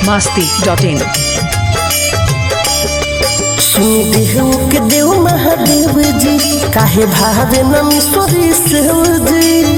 masti.in. सुन देहु के देव महादेव जी काहे भावे नमी सोरी सेव जी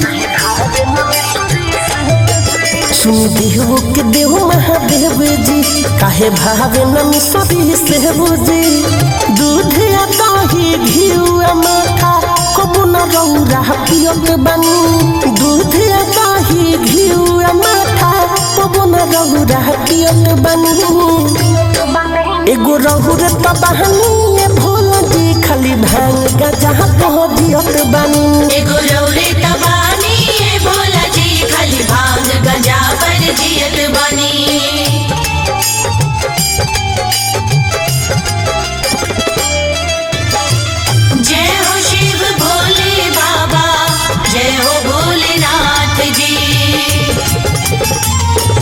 सुन देहु के देव महादेव जी काहे भावे नमी सोरी सेव जी दूध या दही घिउ माथा कबू न रौरा पियत बनी दूध या दही घिउ माथा कबू न रौरा पियत बनी एगो रहुर त बहनी भोला जी खाली भांग गजा पहुँचियत बानी एगो रौरे तबानी ए भोला जी खाली भांग गंजा पर जियत बनी जय हो शिव भोले बाबा जय हो भोलेनाथ जी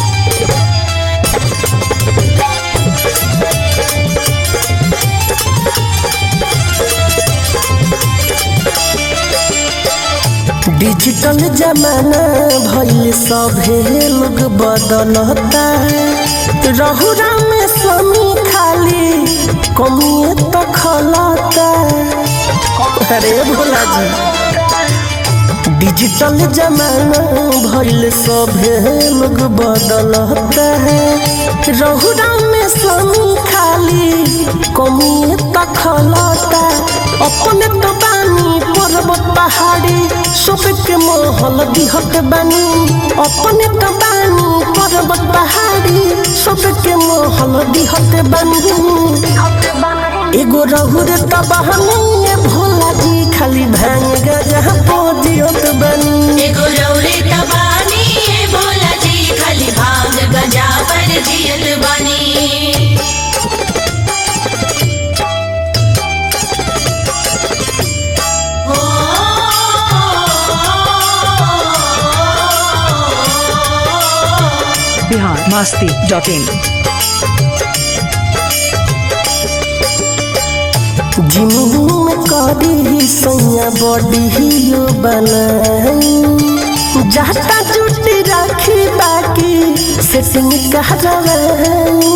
डिजिटल जमाना भइल सभे लोग बदलता रहुरा में स्वामी खाली कमिए तो खलता अरे भोला जी डिजिटल जमाना भइल सभे लोग बदलता है रहुरा में स्वामी खाली कमिए तो खलता अपने तो बानी पर्वत पहाड़ी सबके महल दिहत बानी अपने तो बानी पर्वत पहाड़ी सबके महल दिहत बानी एगो रहुर त बहनी भोला जी खाली भांग गजा पोजियत बानी एगो रौरे तबानी ए भोला जी खाली भांग गंजा पर जियत बनी Bihar masti.in. जिमुन करी सैया बॉडी बनाई जाता जुटी राखी बाकी सेटिंग कहरवाई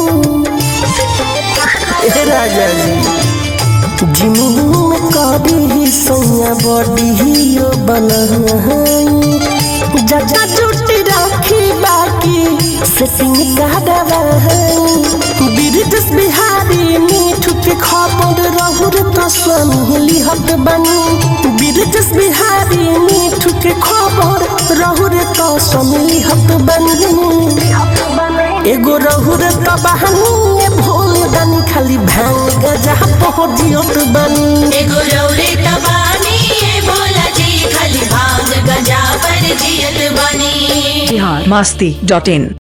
ए राजा जी जिमुन करी सैया बॉडी बनाई जाता जुटी राखी बाकी सेटिंग कहरवाई बिरजस बिहारी मीठू के खबर रहुर तो स्वामी लिहत बनी बिरजस बिहारी मीठू के खबर रहुर तो स्वामी लिहत बनी एगो रहुर तो बहनी भोले दानी खाली भांग गजा पहुँचियत बनी एगो रौरे तबानी ए भोला जी खाली भांग गंजा पर जियत बनी Bihar masti.in.